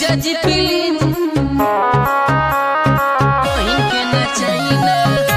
जीजा जी प्लीज बहिन के नचाइना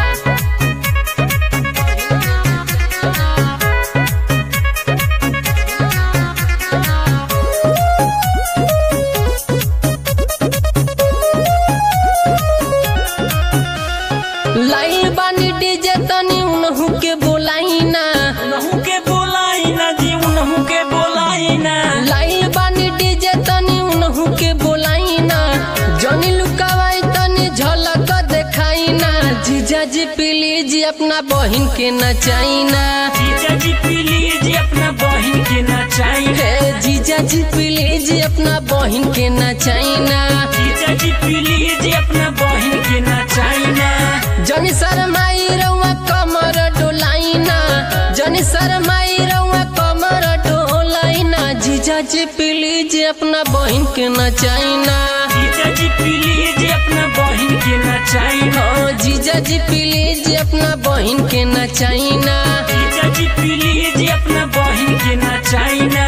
लाइल बानी डीजे तनी उनहु के बोलाइना उनहु के बोलाई ना जी उनहु के बोलाई ना लाइल बानी डीजे तनी उनहु के बोलाइना जनी लुकावाई तनी झलक देखाइना जीजा जी प्लीज अपना बहिन के नचाइना जीजा जी प्लीज अपना बहन के नचाई हे जीजा जी प्लीज अपना बहिन के नचाइना जीजा जी प्लीज अपना बहन के नचाई ना जनी शरमाई रउआ कमर डोलाइना जनी शरमाई रउआ कमर डोलाइना जीजा जी प्लीज अपना बहिन के नचाइना जीजा जी प्लीज अपना बहन के नचाई ना हाँ जीजा जी प्लीज अपना बहिन के नचाइना जीजा जी प्लीज अपना बहन के नचाई ना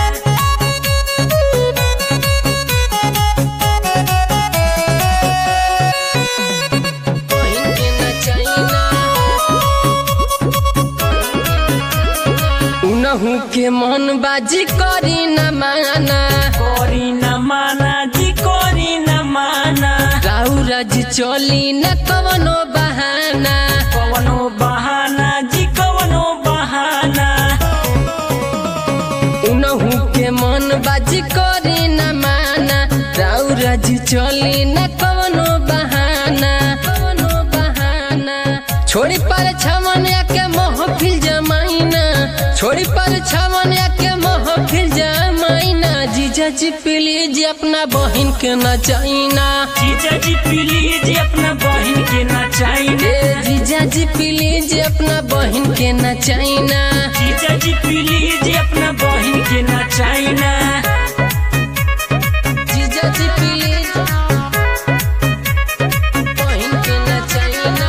बहिन के नचाइना उनहु के मन बाजी करी न माना करी न माना जी करी न माना राउराज चली न कवनो बहाना कवनो बहाना जी कवनो बहाना उनहु के मन बाजी करी न माना राउराज चली न कवनो बहाना कवनो बहाना छोड़ी पर छवन के महफिल जमाइना छोड़ी पर छवन के महफिल जमाइना जीजा जी प्लीज अपना बहिन के नचाइना जीजा जी प्लीज अपना बहन के नचाई ना ए जीजा जी प्लीज अपना बहिन के नचाइना जीजा जी प्लीज अपना बहन के नचाई ना जीजा जी प्लीज बहिन के नचाइना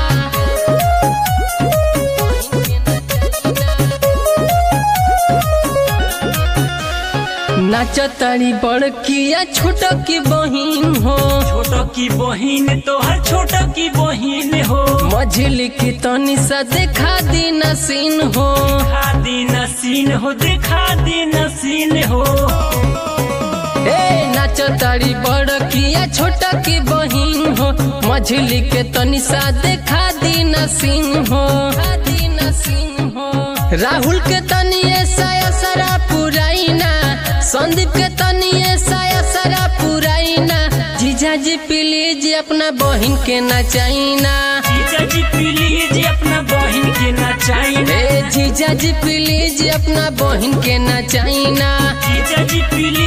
बहिन के नचाइना नाचतारी बड़किया छोट की बहिन हो छोटो की बहन तोहर छोटो की बहन हो मझिल की तनी सा देखा दी नसीन हो दिखा दी नसीन हो दिखा दी नसीन हो ए नाचतारी बड़किया छोट की बहिन हो मझिल के तनी सा देखा दी नसीन हो देखा दी नसीन हो राहुल के तनी ऐसा असरा पुराइना संदीप के तनी ऐसा असरा पुराइना जीजा जी प्लीज अपना बहिन के नचाइना जीजा जी प्लीज अपना बहन के नचाई ना ए जीजा जी प्लीज अपना बहिन के नचाइना जीजा जी प्लीज